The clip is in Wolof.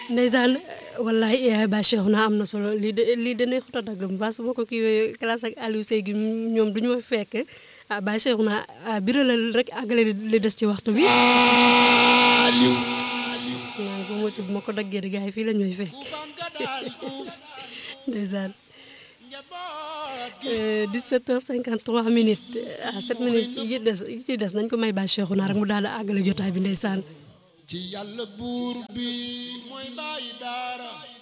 ndeysaan wallahi yaay ba Cheikh na am na solo lii de lii de ne xuta dagg ba su ma ko kii classe ak Aliou Sey gi ñoom duñu ma fi fekk ah ba Cheikh na biralal rek àggale li des ci waxtu bi Aliou naan ko moytu bu ma ko daggee di gars yi fii la ñuy fekk ndeysaan 17h53 minutes ah 7 minutes yi des yi ci des nañ ko may ba Cheikh na rek mu daal di àggale jotaay bi ndeysaan ci yàlla buur bi mooy bàyyi daara